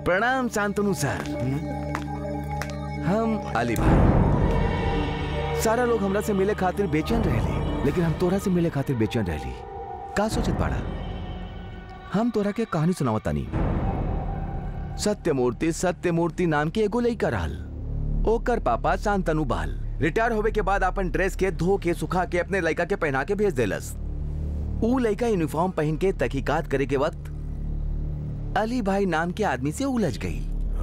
प्रणाम शांतनु सर हम अली भाई सारा लोग हमरा से मिले खातिर बेचैन रहले लेकिन हम तोरा से मिले खातिर बेचैन रहली का सोचत बाड़ा हम तोरा के कहानी सुनावतानी सत्यमूर्ति सत्यमूर्ति नाम के एगो लइका रहल ओकर पापा शांतनु बहल रिटायर होवे के बाद अपन ड्रेस के धो के सुखा के अपने लइका के पहना के भेज देलस ऊ लइका यूनिफॉर्म पहन के तहकीकात करे के वक्त अली भाई नाम के आदमी से उलझ गई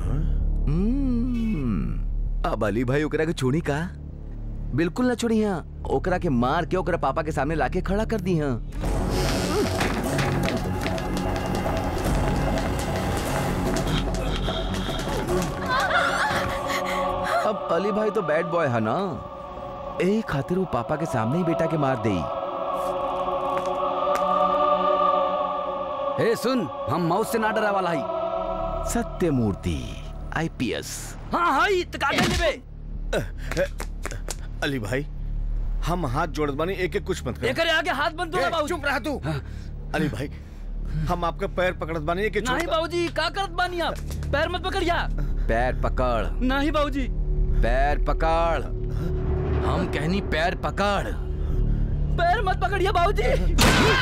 हम्म, अब अली भाई ओकरा के छोड़ी का बिल्कुल न छोड़ी हाँ ओकरा के मार के ओकरा पापा के सामने लाके खड़ा कर दी हाँ अब अली भाई तो बैड बॉय है ना यही खातिर वो पापा के सामने ही बेटा के मार दे ए सुन हम मौत से ना डरा वाला ही सत्यमूर्ति आईपीएस हाँ हाँ ई तका दे लेबे अली भाई हम हाथ जोड़त बानी एक एक कुछ मत कर एकरे आगे हाथ बंद दो ए, बाबूजी चुप रहा तू अली भाई हम आपके पैर पकड़त बानी एक एक नहीं छोड़ बाबूजी का करत बानी आप पैर मत पकड़िया पैर पकड़ नहीं बाबूजी पैर पकड़ हम कहनी पैर पकड़ पैर मत पकड़िया बाबूजी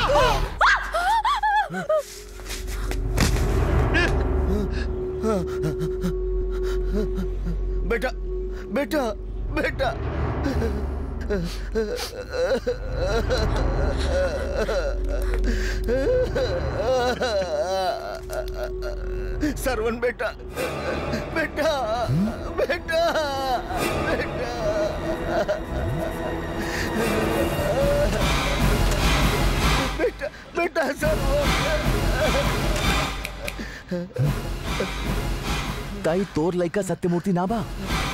बेटा बेटा बेटा सरवन बेटा बेटा बेटा बेटा बेटा सरवन ताई तोर लइका सत्यमूर्ति ना बा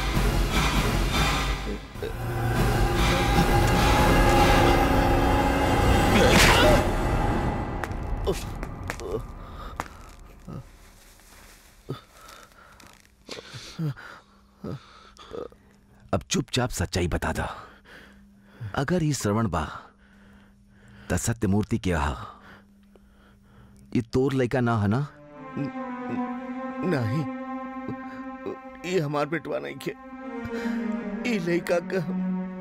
अब चुपचाप सच्चाई बता दा अगर ये श्रवण बा त सत्यमूर्ति के हा ये तोर लइका ना है ना नहीं ये हमार बेटवा नहीं के ये लड़का का हम,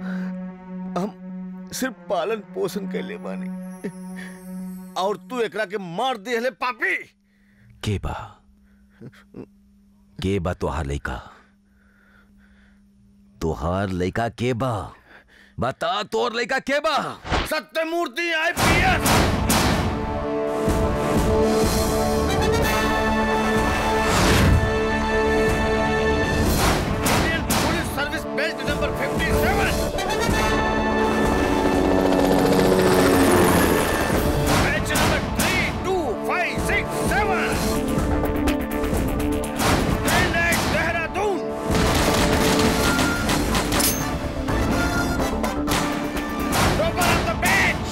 हम सिर्फ पालन पोषण कैले बानी और तू एकरा के मार दे हले पापी के बा के बा तोहार लइका तोहार लइका के बा बता तोर लइका के बा Satyamurthy IPS Indian police service belt number 57 batch number 32567 grenade Dehradun Over on the bench!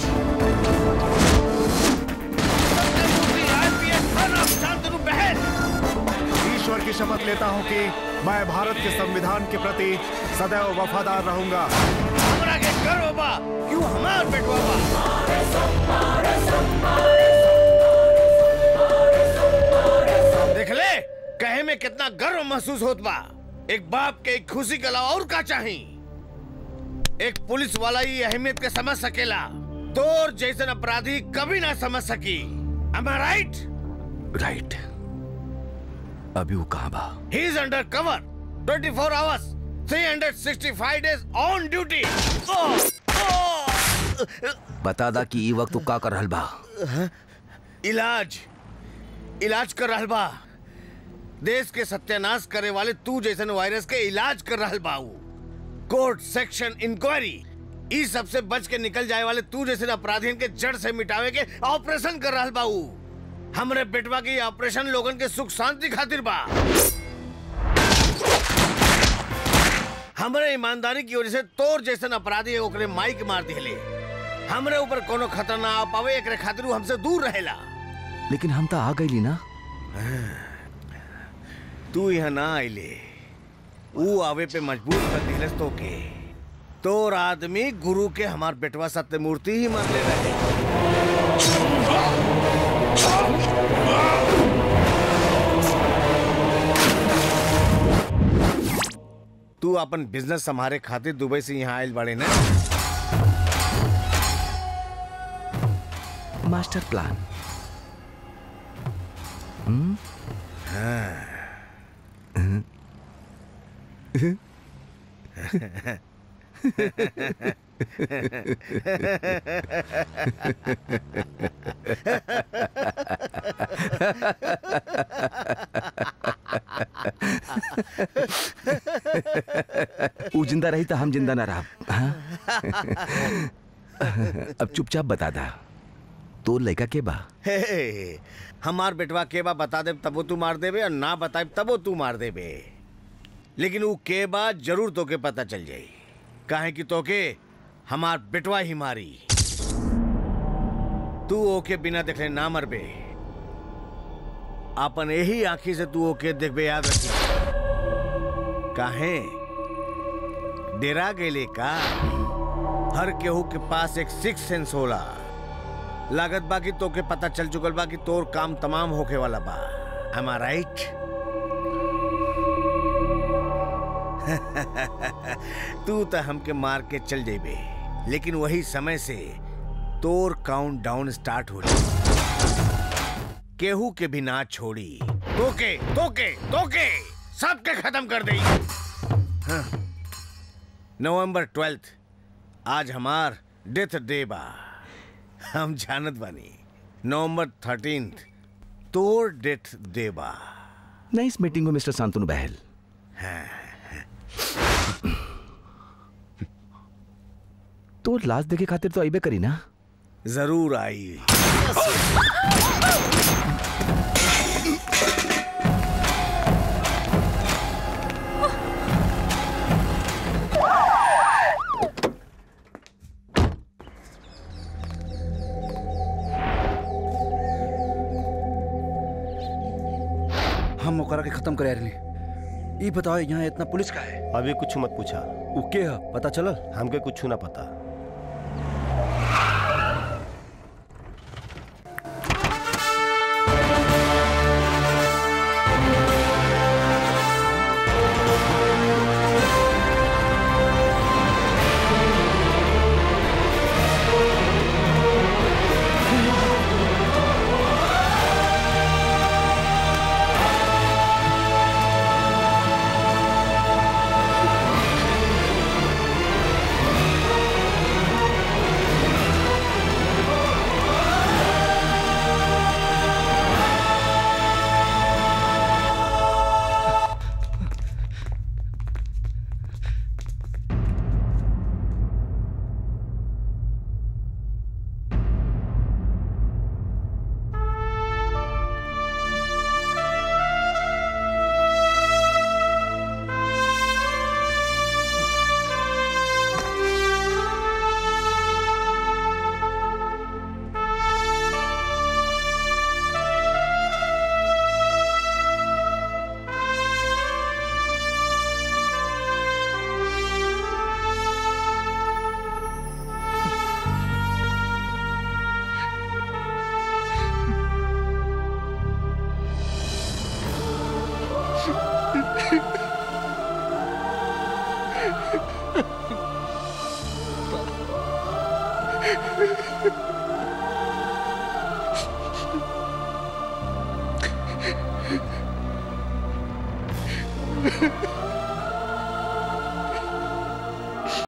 Satyamurthy IPS son of Shantanu बहन ईश्वर की शपथ लेता हूं कि मैं भारत के संविधान के प्रति सदैव वफादार रहूंगा हमरा के गर्व बा क्यों हमार बेटवा बा देख ले कहे में कितना गर्व महसूस होत बा एक बाप के एक खुशी के अलावा और का चाही एक पुलिस वाला ही अहमियत के समझ सकेला तोर जैसन अपराधी कभी ना समझ सकी Am I right? राइट अभी वो कहाँ बा He is under cover. 24 hours, 365 days on duty. Oh! Oh! बता दा कि ई वक्त तू का कर रहल बा इलाज इलाज कर रहल बा देश के सत्यानाश करे वाले तू जैसन वायरस के इलाज कर रहल बा ऊ। कोर्ट सेक्शन इंक्वायरी ई सबसे बच के निकल जाए वाले तू जैसे अपराधियों के जड़ से मिटावे के ऑपरेशन कर रहल बा ऊ। हमरे बेटवा के ये ऑपरेशन लोगन के सुख शांति खातिर बा हमरे ईमानदारी की वजह से तोर जैसन अपराधी ओकरे माई के मार दिले हमरे ऊपर कोनो खतरा ना आ पावे एकरे खातिर ऊ हमसे दूर रहेला लेकिन हम तो आ गईली ना तू यहाँ ना आइले ऊ आवे पे मजबूर कर दिलस तो के तोर आदमी गुरु के हमार बेटवा सत्यमूर्ति ही मान ले रहे तू अपन बिजनेस संभारे खातिर दुबई से यहाँ आयल बड़े ना मास्टर प्लान ऊ जिंदा रही तो हम जिंदा ना रहा हाँ? अब चुपचाप बता दा तो लड़का के बा हे, हे, हमार बेटवा के बा बता दे तबो तू मार देबे और ना बताए तबो तू मार देबे लेकिन वो के बा जरूर तोके पता चल जाई काहे कि तोके हमार बेटवा ही मारी तू ओके बिना देखले ना मरबे अपन यही आंखी से तू ओके देखबे याद रखी काहे डेरा गेले का हर केहू के पास एक सिक्स सेंस होला लागत बा कि तोके पता चल चुकल बा कि तोर काम तमाम होके वाला बा एम आई राइट तू तो हमके मार के चल जेबे लेकिन वही समय से तोर काउंट डाउन स्टार्ट हो केहू के भी ना छोड़ी तोके तोके तोके सबके खत्म कर दे नवंबर ट्वेल्थ आज हमार डेथ डे बा हम जानत बानी नवंबर थर्टीन तोर डेथ डे बा नाइस मीटिंग हो मिस्टर शांतनु बहल तो लास्ट देखे खातिर तो अबे करी ना जरूर आई हम ओकरा के खत्म करे रहनी ई बताओ यहाँ इतना पुलिस का है अभी कुछ मत पूछा उ के है पता चलल हमके कुछ ना पता